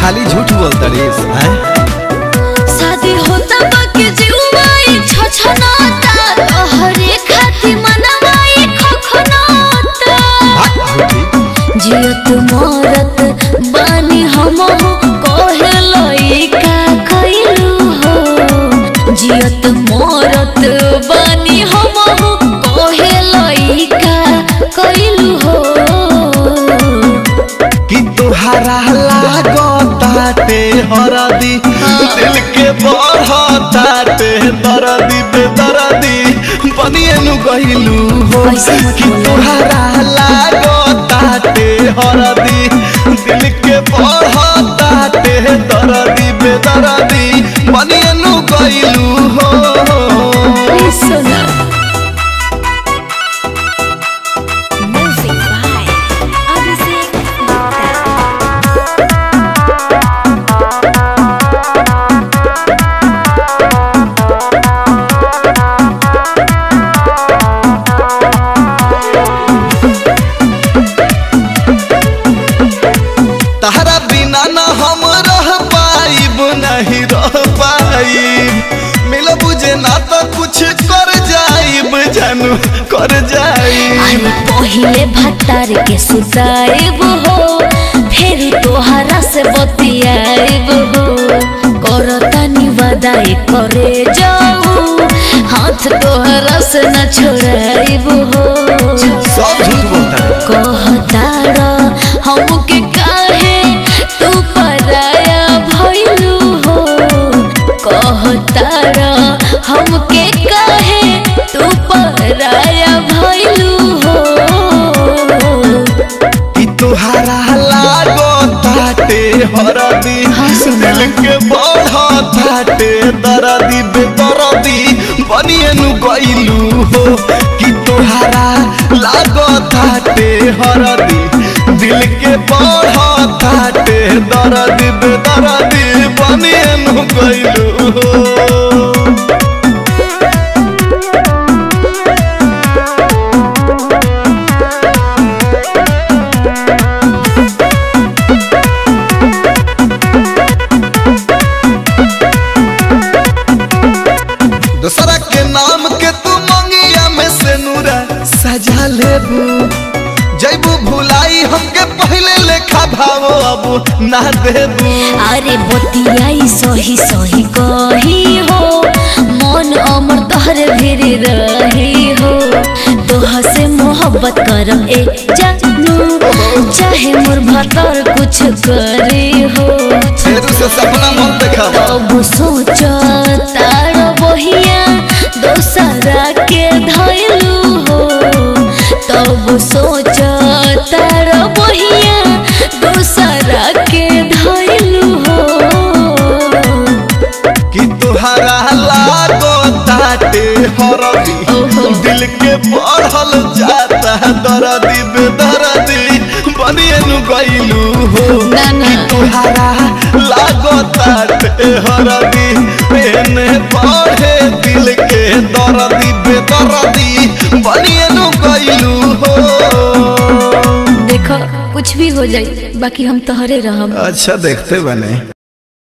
खाली झूठ बोलता रेस हैं शादी होता बाकी जीवाई छछनाता तोहरे खातिर मनवाई खखनाता झूठी जियत मरत बानी हम कहे लइका कइलू हो जियत मरत बानी हम कहे लइका कइलू हो कि तुहारा लागताटे हरदी दिल के बढ़ताटे दरदी बेदरदी बनिए नु गइलू हो ऐसे मत कि बोलो। तुहारा लागताटे हरदी दिल के बढ़ताटे दरदी बेदरदी बनिए नु गइलू हो Please सुनो Music by Abhishek Gupta. तहरा बिना न हम रह पाइब नहीं रह पाइब मिल बुझे ना तो कुछ कर जाइब जानू कर जाइब अरे पहिले भट्टार के सुताइब हो फिर तोहरा से बतियाइब हो करतानी वादाई करे जाऊ हाथ तोहरा से न छोड़ाइब हो सब झूठ बोलता है कहतार हमके काहे तू पराया भइलू हो कहतार हमके काहे तू पराया भइलू हो कि तुहारा लागो ताटे हरदी हाँ, सुना। दिल के बढ़ ताटे दरदी बेदरदी बनिए नु गइलू हो कि तुहारा लागो ताटे हरदी दिल के बढ़ ताटे दरदी बेदरदी बनिए नु गइलू हो दूसरा के नाम के तू मंगिया में से नूरा सजा लेबू जैबू भुलाई हमके पहले लेखा भावो अब ना देबू अरे बतियाई सही सही कही हो मन अमर तोहरे भीर रही हो तोह से मोहब्बत करम ए जानू चाहे मोर भतर कुछ करे हो फेरू से सपना मत देखा तब सोच तार बहिया दोसरा के धैलू हो तब सोच तार बहिया दोसरा के धैलू हो कि तुहरा लागो ताटे हरदी ओहो। दिल के बढ़ल जाता दरदी बेदरदी बनिए नु गइलू हो ना, ना। कि तुहरा लागो ताटे हरदी एने बढ़े दिल के दरदी बेदरदी बनिए नु गइलू हो देखो कुछ भी हो जाए बाकी हम तोहरे रहम अच्छा देखते बने